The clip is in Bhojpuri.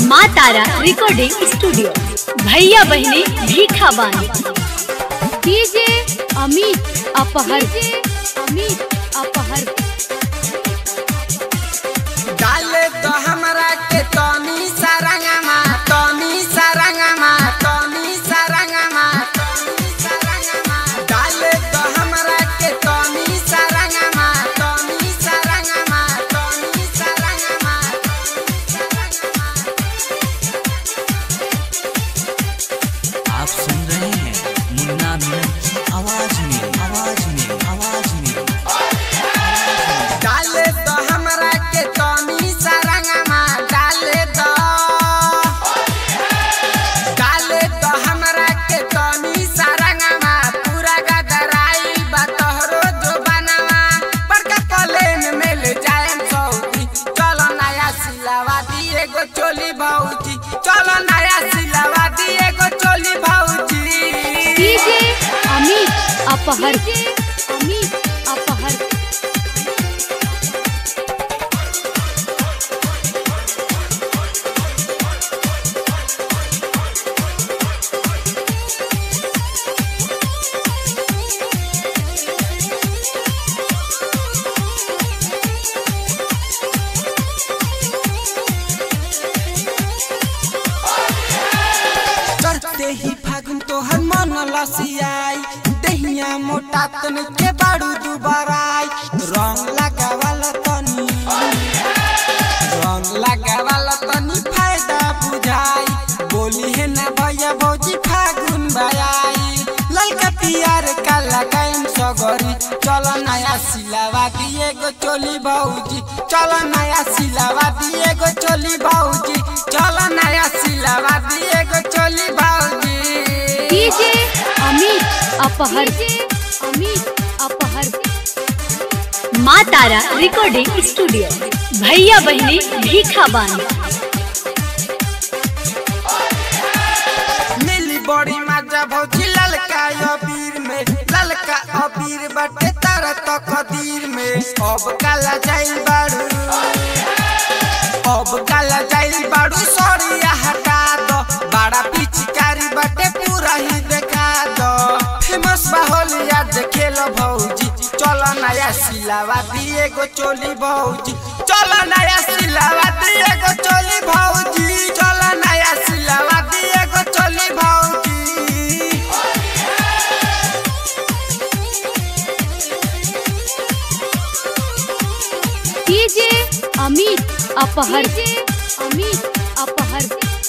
माँ तारा रिकॉर्डिंग स्टूडियो भैया बहनी भीखा बानी डीजे अमित अपहर अमित अपहर डाले तो हमरा के तनी सारंगमा तनी सारंगमा तनी सारंगमा तनी सारंगमा डाले तो हमरा के तनी सारंगमा तनी सारंगमा तनी सारंगमा आप सुन रहे हैं मुन्ना मीनन की आवाज में आवाज में आवाज में डाले तो हमरा के तनी सारंगमा डाले तो डाले तो हमरा के तनी सारंगमा पूरा गदराई बा तोहरो जो बनवा बड़का प्लेन में ले जाएम सऊदी चलो नया सिलावा दिए गो चोली भौजी चलो नया सिलावा दिए गो चोली भौजी डीजे अमित अपहर अमित अपहर चढ़ते ही फागुन तोहर मन लसियाई दहिया मोटा तन के बाड़ू दुबाराई रंग लगावाला तनी रंग लगावाला तनी फायदा बुझाई बोली है ना भैया भौजी फागुन बयाई ललका पियार काला कायम सगरी चलो नया सिलावा दिए गो चोली भौजी चलो नया सिलावा दिए गो चोली भौजी चलो नया सिलावा दिए गो चोली भौजी डीजे अमित अपहर अमित अपहर माँ तारा रिकॉर्डिंग स्टूडियो भैया बहनी भीखा बानी मिली बड़ी मजा भौजी ललका अबीर में ललका अबीर बटे तारा तो कदीर में अब काला जाइल बाड़ू अब काला जाइल बाड़ू सरिया हटा दो बड़ा पिचकारी बटे पूरा ही देखा दो फेमस बाहोलिया देखे लो भौजी चलो नया सिलावा दिए गो चोली भौजी चलो नया सिलावा दिए गो चोली भौजी चलो नया सिलावा दिए गो चोली भौजी डीजे अमित अपहर अमित अपहर